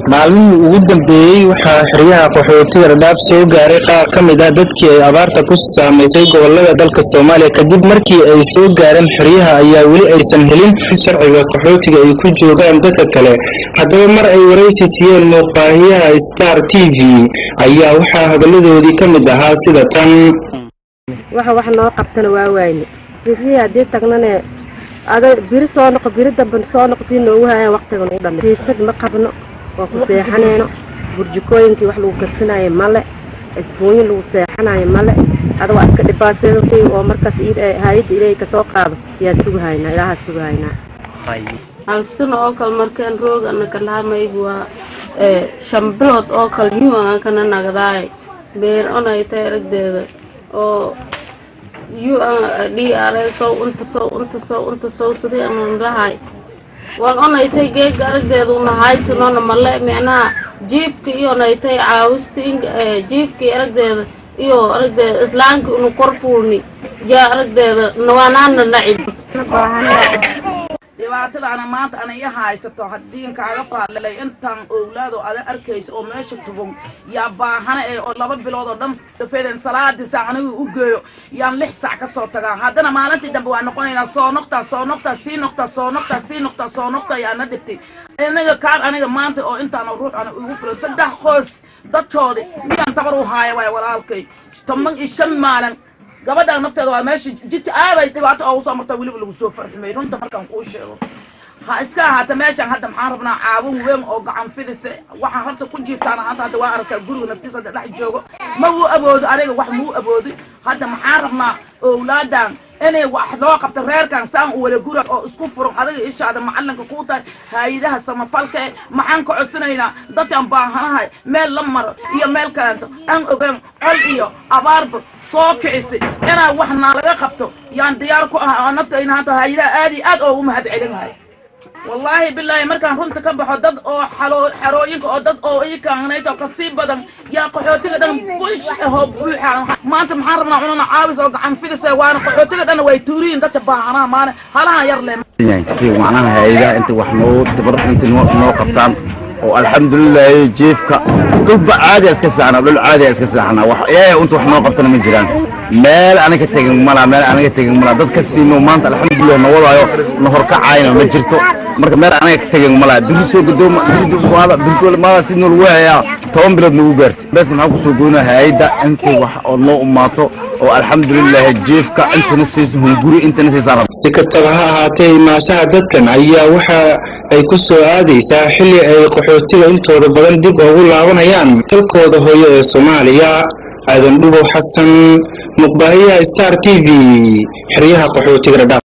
maalmihii ugu dambeeyey waxaa xeryaha qaxootiga dhadhaab soo gaaray qaar ka mid ah dadkii ay abaarta ku saamaysay gobolada dalka soomaaliya kadib markii ay soo gaareen xeryaha ayaa weli aysan helin sharciga qaxootiga ay ku joogaan dadka kale haddaba mar ay waraysi siiyeen muuqbaahiyaha star t v ayaa waxaa hadalladoodii ka mid ahaa sida tan waxa wax noo qabtana waa waayne bixii haddii tagnane ada biri soo noqo biri dambe soo noqo sii noogu haayaan waqtiga nagu dhamay siitag ma qabno waa ku seexanayno burjikooyinkii wax lagu karsanayo male isbuunyin lagu seexanayo male ada waa iska dhibaaseedatay oo markaas hay-adda ilaahay kasoo qaado yaa sugahaynaa ilaahaa sugahaynaa hal sano oo kale markaan roog ana kalahamayb waa shan bilood oo kale yuu aan kana nagdaay beer onay tay aragdeeda oo yuu aan dhii aray sow unta sow unta sow unta sow sidii anan lahay waan onaytay geega aragdeeda unahaysanoona male micnaha jiibka iyo onaytay caawista jiibkii aragdeeda iyo aragdeeda islaamka unu kor fuulni yaa aragdeeda nawaanaana nacib dhibaatadaana maanta ana i haysato haddiin kaaga faadlay intaan owlaado ada arkaysa oo meesha tubon yaa baahana ee oo laba bilood oo dhan feden salaadii saac anigu u geeyo yaan lix saac ka soo tagaa haddana maalintii dambe waa noqonaynaa soo noqtaa soo noqtaa sii noqtaa soo noqtaa sii noqtaa soo noqtaa yaana dhibtay aniga kaan aniga maanta oo intaana ruux ana igu filan saddex qoys dadkoodi miyaan tabar u haaya waay walaalkay toban iyo shan maalin gabadhaan nafteeda waa meesha jidka aaday dhibaato oo usoo martaa weliba lagu soo farxumay runta markaan kuu sheego ha iska ahaata meeshaan hadda maxaan rabnaa caawin weyn oo gacan fidisa waxaa horta ku jiiftaan hadda hadda waa arkaa guriga naftiisa hadda dhex joogo ma wuu aboodo aniga wax muu aboodi hadda maxaan rabnaa owlaadan inay wax loo qabto reerkan saan u wala gura oo isku furan adiga ishaada macalinka kuu tahay hay-adaha samafalka e maxaan ka codsanaynaa dadkan baahanahay meel la maro iyo meel kaleento aan ogeyn col iyo abaarba soo kicisi inaa wax naa laga qabto yaan diyaar ku ah oo naftayna hanta hay-adaha aad iyo aad oo u mahad celinahay wallaahi bilaahi markaan runta ka baxo dad oo xarooyinka oo dad oo ikanayto kasii badan yaa qaxootiga dhan bush ahoo buuxa maanta maxaan rabnaa cununa caawis oo gacan fidisa waana qaxootiga dhan way tuuriyin dadka baahanaha maana halahan yar le macnaha hay-adaha inta wax noo tabar inta noo qabtaan oo alxamdulilahi jiifka dhulba caadi iska saxnaa dhul caadi iska saxnaa wax ee inta wax noo qabtana ma jiraan meel aniga tegin mala meel aniga tegin mala dad ka siino maanta alxamdulilah na wadaayo na horkacayna ma jirto marka meel aniga ka tegin mala biri soo gadooma biri biri maada si nool weeyaa toban bilood nagu gaartay beeska maxaan kusoo goynaa hay-adda intii wax oo noo umaato oo alxamdulilah jiifka intana siisa hunguri intana siisa si kastaba ha ahaatee imaashaha dadkan ayaa waxa ay ku soo aadaysaa xilli ay qaxootiga intooda badan dib ugu laabanayaan dalkooda hooyo ee soomaaliya aadan dhubow xasan muqbaahiyaha star t v xeryaha qaxootiga dhadhaaf